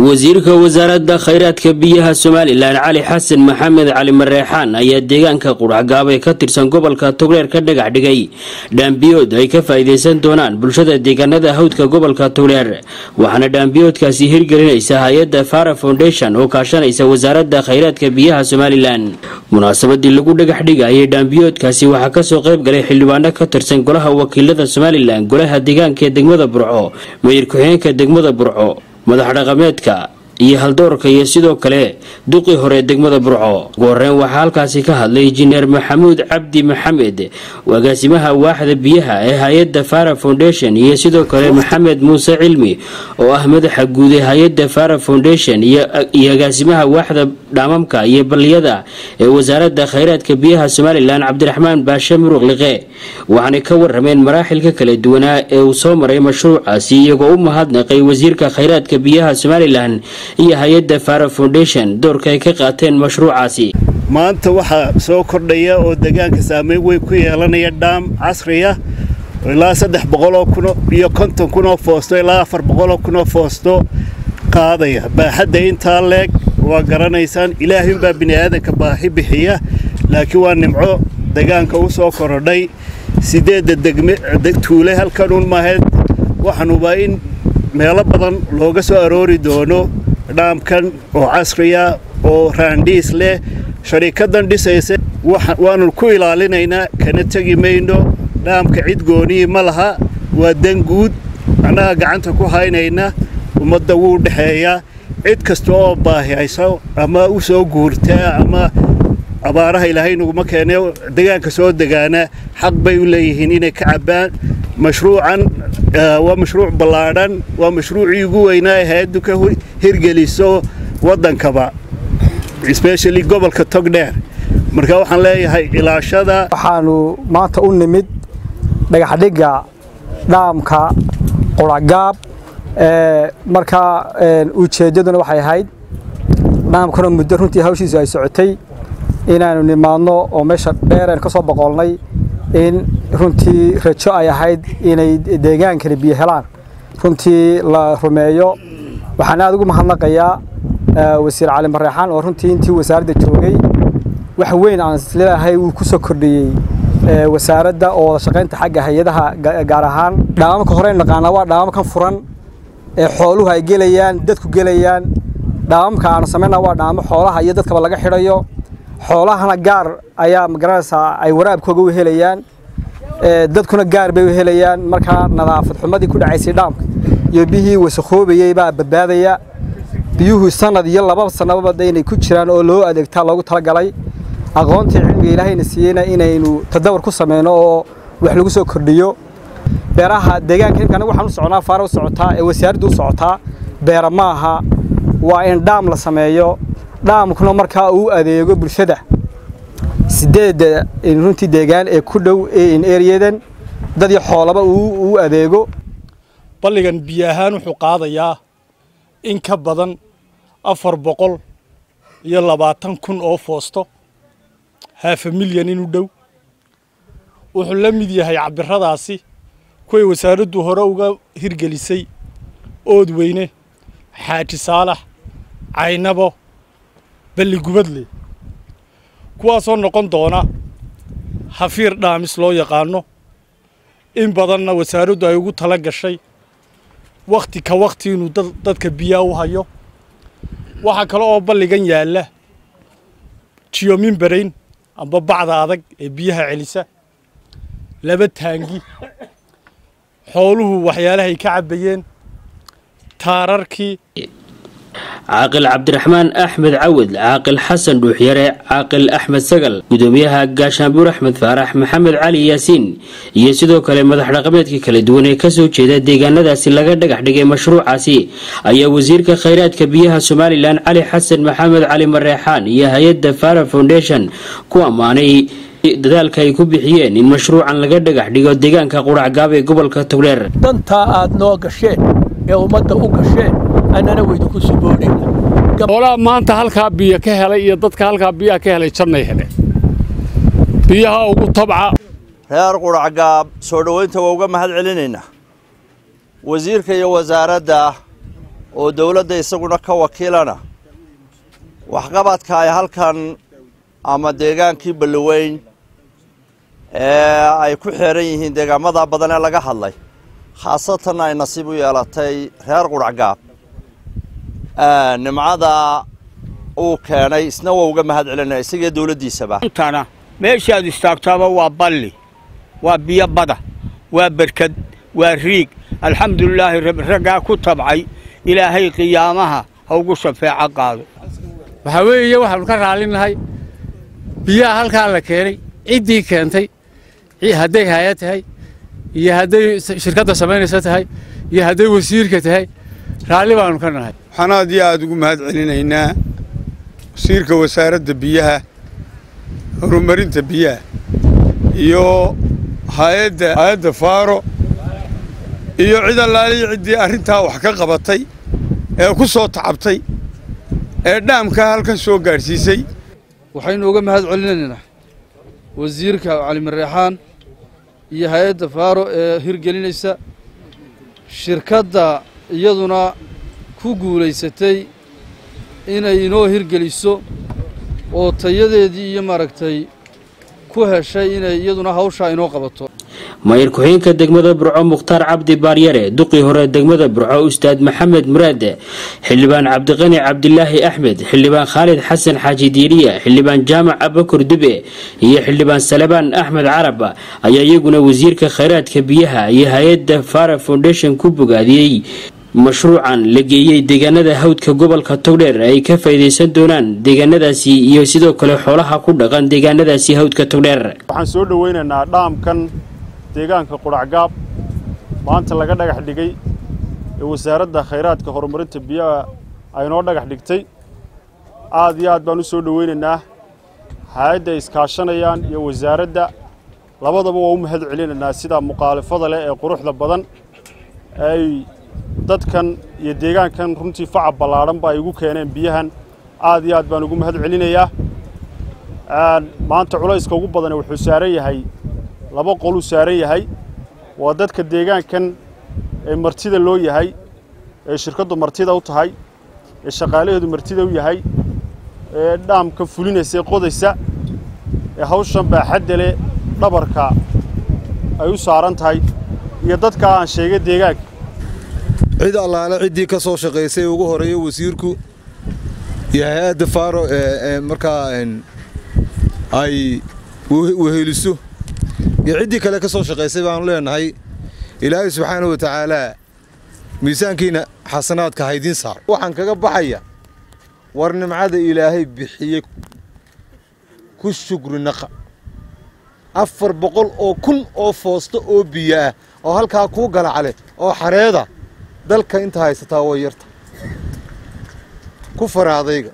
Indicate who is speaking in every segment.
Speaker 1: wasiirka wasaaradda khayraadka biyaha somalilan cali xasan maxamed cali mareexaan ayaa deegaanka qudhacgaab ee ka tirsan gobolka togdheer ka dhagax dhigay dhaambiyood ay ka faa'iidaysan doonaan bulshada deegaanada hawdka gobolka togdheer waxaana dhaambiyoodkaasi hirgelinaysa hay-adda fara foundation oo kaashanaysa wasaaradda khayraadka biyaha somalilan munaasabadii lagu dhagax dhigayay dhaambiyoodkaasi waxaa kasoo qayb galay xildhibaano ka tirsan golaha wakiilada somalilan golaha deegaanka ee degmada burco mayir ku-xigeenka degmada burco madax dhaqameedka iyo haldoorka iyo sidoo kale duqii hore degmada burco ugu horeyn waxaa halkaasi ka hadlay injineer maxamuud cabdi maxamed agaasimaha waaxda biyaha ee hay-adda fara foundation iyo sidoo kale maxamed muuse cilmi oo ah madaxa guud ee hay-adda fara foundation iyo agaasimaha waaxda dhaamamka iyo balliyada ee wasaaradda khayraadka biyaha somalilan cabdiraxmaan baashe muruq liqe waxaanay ka warameen maraaxilka kala duwanaa ee uu soo maray mashruucaasi iyagoo u mahadnaqay wasiirka khayraadka biyaha somalilan iyo hay-adda fara foundation doorka ay ka qaateen mashruucaasi
Speaker 2: maanta waxaa soo kordhaya oo deegaanka saameyn weyn ku yeelanaya dhaam casriya ilaa saddex boqoloo kun iyo konton kunoo foosto ilaa afar boqoloo kunoo foosto qaadaya baaxadda intaa leeg waa garanaysaan ilaahinbaa bini'aadanka baahi bixiya laakiin waa nimco deegaanka u soo korodhay sideedda degtuule halkanuun maahayd waxaanubaa in meelo badan looga soo aroori doono dhaamkan oo casriya oo raandhiis leh sharikadan dhisaysa waanu ku ilaalinaynaa kana tegi mayno dhaamka cid goonihii ma laha waa dan guud annaga gacanta ku haynayna ummadda wuu dhexeeyaa cid kasta oo baahiyayso ama u soo guurtaa ama abaaraha ilaahay naguma keene degaanka soo degaana xaq bay u leeyihiin inay ka cabbaan mashruucan waa mashruuc ballaadhan waa mashruucii ugu weynaa ee hay-addu ka hirgeliso waddankaba especially gobolka togdheer marka waxaan leeyahay ilaashada
Speaker 3: waxaanu maanta u nimid dhagaxdhigga dhaamka quracgaab markaa ujeeddaduna waxay ahayd dhaamkuna muddo runtii hawshiisu ay socotay inaanu nimaadno oo meesha dheereen ka soo boqolnay in runtii rajo ay ahayd inay deegaankani biyo helaan runtii la rumeeyo waxaan aad ugu mahadnaqayaa wasiir cali mareexaan oo runtii intii wasaaradda joogay wax weyn aan isleedahay uu ku soo kordhiyey wasaaradda oo wada shaqaynta xagga hay-adaha gaar ahaan dhaamamka horeen naqaanaa waa dhaamamkan furan ee xooluhu ay gelayaan dadku gelayaan dhaamamka aanu samaynaa waa dhaamo xoolaha iyo dadkaba laga xidhayo xoolahana gaar ayaa magaranaysaa ay waraabkooga u helayaan dadkuna gaar bay u helayaan markaa nadaafad xumadii ku dhacaysay dhaamka iyo biyihii wasakoobayey baa badbaadaya biyuhu sanad iyo laba sanababa inay ku jiraan oo loo adeegtaa loogu talagalay aqoontii cilmiga ilaahayna siiyeyna inaynu tadawar ku sameyno oo wax lagu soo kordhiyo beeraha deegaanka imka anaga waxaan u soconaa faara u socotaa ee wasaaraddu u socotaa beera ma aha waa in dhaam la sameeyo dhaamkuna markaa uu adeego bulshada sideedda runtii deegaan ee ku dhow ereyadan dad iyo xoolaba uu adeego
Speaker 4: balligan biyo ahaan wuxuu qaadayaa in ka badan afar boqol iyo labaatan kun oo foosto haafa milyan inu dhow wuxuu la mid yahay cabiradaasi kuway wasaaraddu hore uga hirgelisay oodweyne xaaji saalax caynabo balli gubadle kuwaasoo noqon doona hafiir dhaamis loo yaqaano in badanna wasaaraddu ay ugu tala gashay wakhti ka wakhti inuu dadka biyaa u hayo waxaa kale oo balligan yaalla jiyominbarayn amba bacda adag ee biyaha celisa laba taangi xooluhu waxyaalahay ka cabbayeen taararkii
Speaker 1: caaqil cabdiraxmaan axmed cawad caaqil xasan dhuuxyare caaqil axmed sagal gudoomiyaha gaashaanbuur axmed faarax maxamed cali yaasiin iyo sidoo kale madax dhaqameedka kala duwan ee kasoo jeeda deegaanadaasi laga dhagax dhigay mashruucaasi ayaa wasiirka khayraadka biyaha somalilan cali xasan maxamed cali mareexaan iyo hay-adda fara foundation ku ammaanay dadaalka ay ku bixiyeen in mashruucan laga dhagax dhigo deegaanka quracgaab ee gobolka togdheer
Speaker 5: dantaa aad noo gasheen ee ummadda u gasheen annana weydiku
Speaker 6: xoolaha maanta halkaa biyo ka helay iyo dadka halkaa biyaha ka helay jannay heleen biyaha ugu tabca
Speaker 7: reer quracgaab soo dhowaynta waa uga mahad celinaynaa wasiirka iyo wasaaradda oo dawladda isaguna ka wakiilana waxqabadka ay halkan ama deegaankii balloweyn ee ay ku xeeran yihiin deegaamada badan ee laga hadlay khaasatanna ay nasiib u yeelatay reer quracgaab nimcada uu keenay isna waa uga mahad celinaya isagii dawladdiisaba
Speaker 8: intana meeshaad istaagtaaba waa balli waa biyo bada waa berkad waa riig alxamdulilaahi raggaa ku tabcay ilaahay qiyaamaha ha ugu shafeeco qaado
Speaker 6: waxaa weeye waxaannu ka raalinahay biyaha halkaa la keenay ciddii keentay hadday haaya tahay iyo hadday shirkadda samaynaysa tahay iyo hadday wasiirka tahay raalli baannu ka nahay
Speaker 9: waxaan aad iyo aad ugu mahad celinaynaa wasiirka wasaaradda biyaha horumarinta biyaha iyo hayadda hay-adda faaro iyo cid allaaliyo ciddii arrintaa wax ka qabatay ee ku soo tacabtay ee dhaamkaa halkan soo gaadhsiisay
Speaker 10: waxaynu uga mahad celinaynaa wasiirka calimareexaan iyo hay-adda faaro ee hirgelinaysa shirkadda iyaduna ku guulaysatay inay inoo hirgeliso oo tayadeedii iyo maaragtay ku heshay inay iyaduna hawshaa inoo qabato
Speaker 1: mayir ku-xigeenka degmada burco mukhtaar cabdi baaryare duqii hore degmada burco ustaad maxamed muraade xildhibaan cabdiqani cabdilaahi axmed xildhibaan khaalid xasan xaaji diiriya xildhibaan jaamac abakur dube iyo xildhibaan salebaan axmed carab ayaa iyaguna wasiirka khayraadka biyaha iyo hay-adda fara foundation ku bogaadiyey mashruucan la geeyey deegaanada hawdka gobolka togdheer ay ka faa'iidaysan doonaan deegaanadaasi iyo sidoo kale xoolaha ku dhaqan deegaanadaasi hawdka togdheer
Speaker 11: waxaan soo dhowaynaynaa dhaamkan deegaanka qudhacgaab maanta laga dhagax dhigay ee wasaaradda khayraadka horumarinta biyaha aynoo dhagax dhigtay aad iyo aad baan u soo dhowaynaynaa hay-adda ay iskaashanayaan iyo wasaaradda labadaba waa u mahad celinaynaa sida muqaalifada leh ee quruxda badan ay dadkan iyo deegaankan runtii facab ballaadhanba ay ugu keeneen biyahan aad iyo aad baan ugu mahad celinayaa maanta culayska ugu badan wuxuu saaran yahay laba qoluu saaran yahay waa dadka deegaankan ee martida loo yahay ee shirkaddu martida u tahay ee shaqaalaheedu martida u yahay ee dhaamka fulinaysa ee qodaysa ee hawshan baaxadda leh dhabarka ay u saaran tahay iyo dadkaa aan sheegay deegaanka
Speaker 12: cid allaale ciddii ka soo shaqaysay ugu horeeya wasiirku iyo hay-adda faaro ee markaa ay weheliso iyo ciddii kale ka soo shaqaysay baanu leenahay ilaahay subxaana wa tacaalaa miisaankiina xasanaadka haydiin saar waxaan kaga baxaya war nimcada ilaahay bixiyey ku shukri naqa afar boqol oo kun oo foosto oo biyo ah oo halkaa kuu galacale oo xareeda dalka inta haysataa way yarta ku faraadayga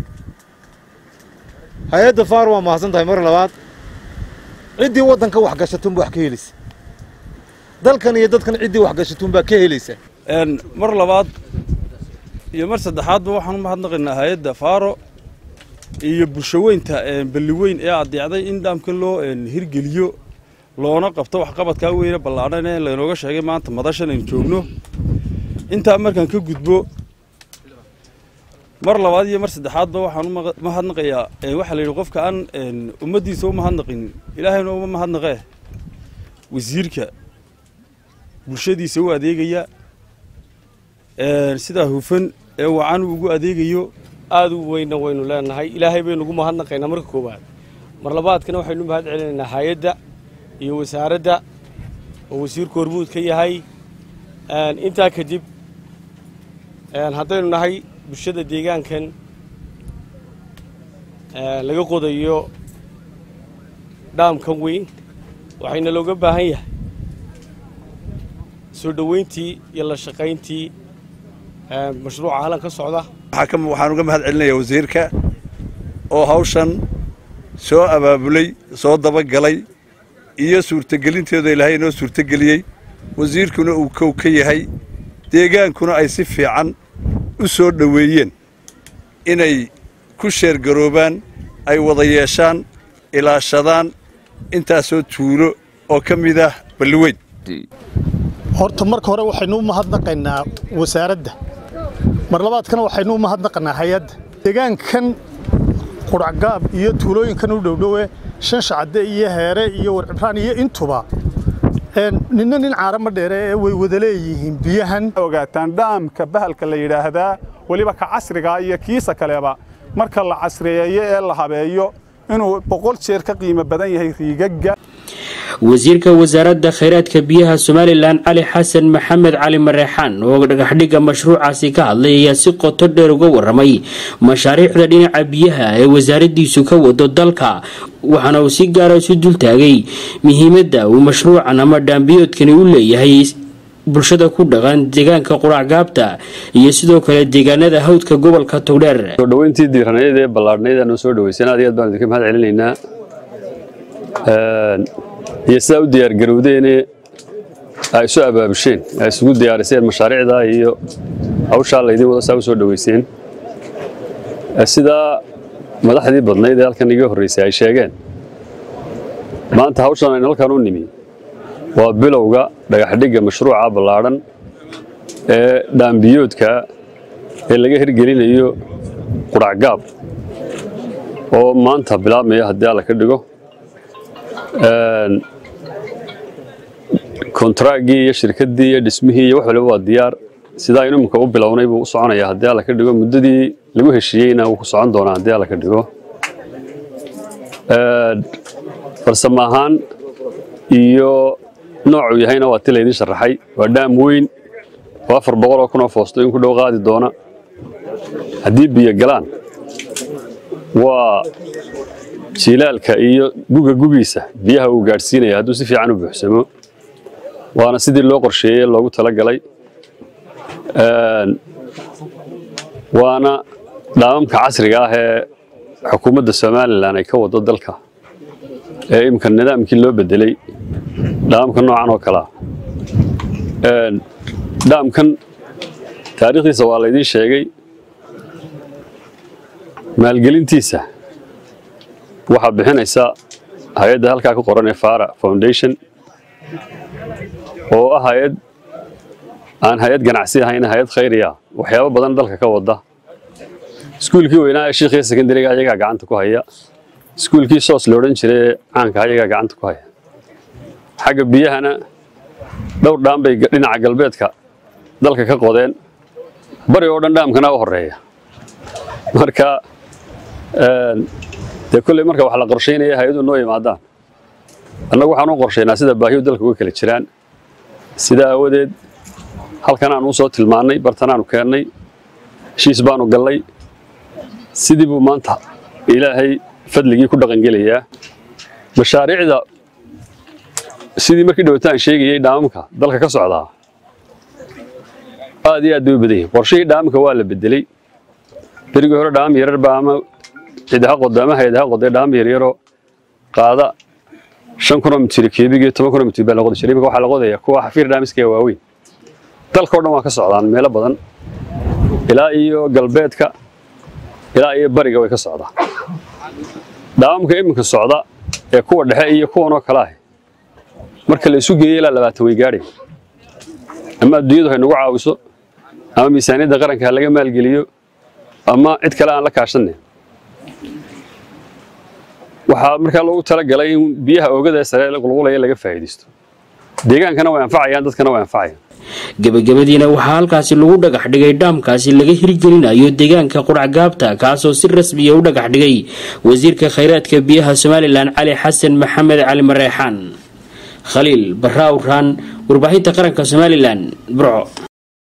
Speaker 12: hay-adda faar waa mahadsan tahay mar labaad ciddii waddanka wax gashatunba wax ka helaysa dalkan iyo dadkan ciddii wax gashatunbaa ka helaysa
Speaker 10: mar labaad iyo mar saddexaadba waxaan u mahadnaqaynaa hay-adda faaro iyo bulshaweynta balliweyn ee adeecday in dhaamkan loo hirgeliyo loona qabto waxqabadkaa weyne ballaadhan ee laynooga sheegay maanta madashan aynu joogno intaa markaan ka gudbo mar labaad iyo mar saddexaadba waxaan u mahadnaqayaa waxaa la yidhi qofka aan ummaddiisa u mahadnaqin ilaahayna uma mahadnaqee wasiirka bulshadiisa u adeegaya sidaa hufan ee wacan uu ugu adeegayo
Speaker 13: aad u weynna waynu leenahay ilaahay baynu ugu mahadnaqaynaa marka koowaad mar labaadkana waxaynu mahad celinaynaa hay-adda iyo wasaaradda oo wasiirku hormuud ka yahay intaa kadib haddaynu nahay bulshada deegaankan laga qodayo dhaamkan weyn waxayna looga baahan yahay soo dhoweyntii iyo la shaqayntii mashruuca halan ka socda
Speaker 7: waxaan uga mahad celinayaa wasiirka oo hawshan soo abaabulay soo dabagalay iyo suurtagelinteeda ilaahay inoo suurtageliyey wasiirkuna uu kow ka yahay deegaankuna ay si fiican u soo dhoweeyeen inay ku sheergaroobaan ay wada yeeshaan ilaashadaan intaasoo tuulo oo ka mid ah balliweyn
Speaker 14: horta marka hore waxaynu u mahadnaqaynaa wasaaradda mar labaadkana waxaynu u mahadnaqanaa hay-adda deegaankan quracgaab iyo tuulooyinkan u dhowdhowe shan shacade iyo heere iyo warcibraan iyo intuba ninna nin caarama dheere ee way wada leeyihiin biyahan
Speaker 15: ogaataan dhaamka bahalka la yidhaahdaa weliba ka casriga iyo kiisa kaleba marka la casriyeeyo ee la habeeyo inuu boqol jeer ka qiimo badan yahay riigagga
Speaker 1: wasiirka wasaaradda khayraadka biyaha somalilan cali xasan maxamed cali mareexaan oo dhagaxdhigga mashruucaasi ka hadlay ayaa si qoto dheer uga waramay mashaariicda dhinaca biyaha ee wasaaradiisu ka wado dalka waxaana uu si gaara isu dultaagay muhiimadda uu mashruucan ama dhaambiyoodkani u leeyahay bulshada ku dhaqan deegaanka quracgaabta iyo sidoo kale deegaanada hawdka gobolka togdheer
Speaker 16: sodhaweyntii diiranayd ee ballaadhnayd aanu soo dhaweysan aad iyo aad baan idinka mahad celinaynaa iyo sidaa u diyaargarowdeene ay isu abaabusheen ay isugu diyaariseen mashaariicda iyo hawshaa laydin wada saa u soo dhaweyseen sidaa madaxdii badnayd ee halkan iga horreysay ay sheegeen maanta hawshan aynu halkan u nimi waa bilowga dhagaxdhigga mashruuca ballaadhan ee dhaambiyoodka ee laga hirgelinayo quracgaab oo maanta bilaabmaya haddii alla ka dhigo kontraaggii iyo shirkaddii iyo dhismihii iyo wax waliba waa diyaar sidaa aynu iminka u bilownay buu u soconayaa haddii alla ka dhigo muddadii lagu heshiiyeyna wuu ku socon doonaa haddii alla ka dhigo farsamo ahaan iyo noocuu yahayna waa ti laydin sharaxay waa dhaam weyn oo afar boqol oo kun oo foosto in ku dhow qaadi doona haddii biyo galaan waa jilaalka iyo guga gugiisa biyaha uu gaadhsiinaya hadduu si fiican u buuxsamo waana sidii loo qorsheeyey loogu talagalay waana dhaamamka casriga ah ee xukuumadda somalilan ay ka wado dalka ee imika nidaamkii loo bedelay dhaamamka noocan oo kalea dhaamkan taariikhdiisa waa laydiin sheegay maalgelintiisa waxaa bixinaysa hay-adda halkaa ku qoran ee fara foundation oo ah hay-ad aan hay-ad ganacsi ahayn hay-ad khayriya waxyaabo badan dalka ka wada iskuulkii weynaa ee shiikhiya secondariga ayagaa gacanta ku haya iskuulkii soos la odhan jiray ee caanka ayagaa gacanta ku haya xagga biyahana dhowr dhaam bay dhinaca galbeedka dalka ka qodeen bari oo dhan dhaamkana u horeeya marka dee kolley marka wax la qorshaynaya hay-adu noo yimaadaan annagu waxaan u qorshaynaa sida baahiyu dalka uga kala jiraan sidaa aawadeed halkan aan u soo tilmaannay bartanaanu keennay heshiis baanu gallay sidii buu maanta ilaahay fadligii ku dhaqangelayaa mashaariicda sidii markii dhawaataan sheegayey dhaamamka dalka ka socdaa aad iyo aad bay u badan yihin qorshihii dhaamamka waa la bedeley berigii hore dhaamam yarar baa ama cidaha qoda ama hayadaha qoday dhaamam yaryaroo qaada shan kunoo mitir kiibig iyo toban kunoo mitir baa la qodi jiray imika waxaa la qodaya kuwa xafiir dhaamiska ee waaweyn dalkao dhan waa ka socdaan meelo badan ilaa iyo galbeedka ilaa iyo bariga way ka socdaa dhaamamka iminka socda ee kuwa dhexe iyo kuwanoo kale ah marka la isu geeyo ilaa labaatan way gaadhay ama adduunyadu hay nagu caawiso ama miisaaniyadda qaranka ha laga maalgeliyo ama cid kale aan la kaashanay waxaa markaa loogu talagalay in biyaha oogada ee sare qulqulaya laga faa'iidaysto deegaankana way anfacayaan dadkana way anfacayaan
Speaker 1: gebagabadiina waxaa halkaasi lagu dhagax dhigay dhaamkaasi laga hirgelinayo deegaanka quracgaabta kaasoo si rasmiya u dhagax dhigay wasiirka khayraadka biyaha somalilan cali xasan maxamed cali mareexaan khaliil barraawraan warbaahinta qaranka somalilan burco